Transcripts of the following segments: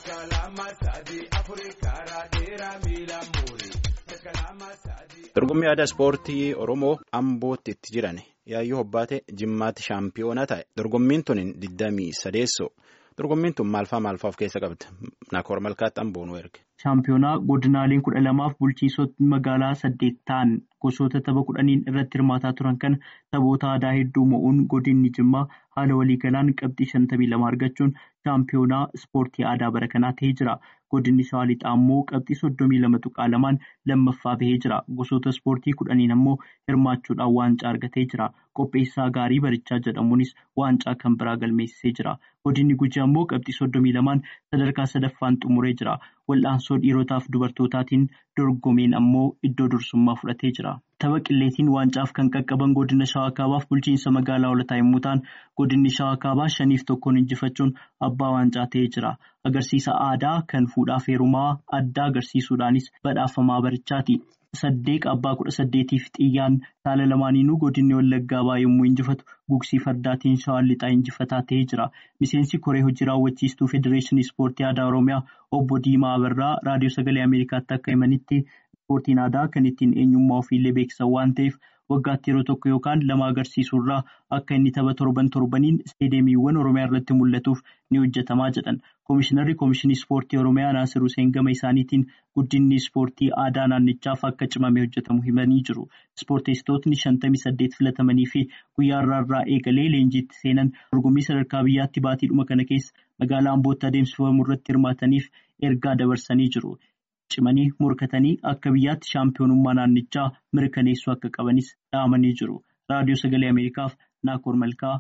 Dorgommii aadaa ispoortii Oromoo Ambootti itti jiran yaayyoo hobbaate Jimmaatti shaampiyoona ta'e. Dorgommiin tun digdamii sadeessoo. Dorgommiin tun maalfaa maalfaa of keessa qabdi? Nakoor Malkaatti Amboonuu erge. Shaampiyoonaa godinaaleen kudha lamaaf bulchiisota magaalaa saddeet ta'an gosoota tapha kudhaniin irratti hirmaataa turan kana taphoota aadaa hedduu mo'uun godinni Jimmaa haala waliigalaan qabxii shantamii lama argachuun shaampiyoonaa ispoortii aadaa bara kanaa ta'ee jira. Godinni Shawaa Lixaa immoo qabxii soddomii lama tuqaa lamaan lammaffaa bahee jira. Gosoota ispoortii kudhaniin ammoo hirmaachuudhaan waancaa argatee jira. Qopheessaa gaarii barichaa jedhamuunis waancaa kan biraa galmeessisee jira. Godinni Gujii ammoo qabxii soddomii lamaan sadarkaa sadaffaan xumuree jira. Wal'aansoo dhiirotaaf dubartootaatiin dorgomeen ammoo iddoo dursummaa fudhatee jira. Tapha qilleetiin waancaaf kan qaqqaban godina Shawaa Kaabaaf bulchiinsa magaalaa Hoolataa yommuu ta'an godinni Shawaa Kaabaa shaniif tokkoon injifachuun abbaa waancaa ta'ee jira. Agarsiisa aadaa kan fuudhaaf heerumaa addaa agarsiisuudhaanis badhaafamaa barichaati. Saddeeq abbaa kudha saddeetiif xiyyaan saala lamaaniinuu godinni Wallaggaa ba'aa yommuu injifatu gugsii fardaatiin Shawaan Lixaa injifataa ta'ee jira. Miseensi koree hojii raawwachiistuu Federeeshinii Ispoortii Aadaa Oromiyaa obbo Diimaa Abarraa raadiyoo sagalee Ameerikaatti akka himanitti ispoortiin aadaa kan ittiin eenyummaa ofiillee beeksisan waan ta'eef waggaatti yeroo tokko yookaan lama agarsiisuurraa akka inni tapha torban torbaniin isteediyeemiiwwan Oromiyaa irratti mul'atuuf ni hojjetamaa jedhan. Komishinarri Komishinii Ispoortii Oromiyaa Naasir Hussein gama isaaniitiin guddinni ispoortii aadaa naannichaaf akka cimamee hojjetamu himanii jiru. Ispoorteessitootni shantamii saddeet filatamanii fi guyyaa irraa eegalee leenjiitti seenan dorgommii sadarkaa biyyaatti baatiidhuma kana keessa magaalaa Ambootti adeemsifamu irratti hirmaataniif ergaa dabarsanii jiru. Cimanii morkatanii akka biyyaatti shaampiyoonummaa naannichaa mirkaneessuu akka qabanis dhaamanii jiru. Raadiyoo Sagalee Ameerikaaf Naakoor Malkaa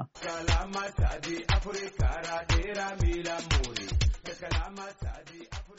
Amboorraa.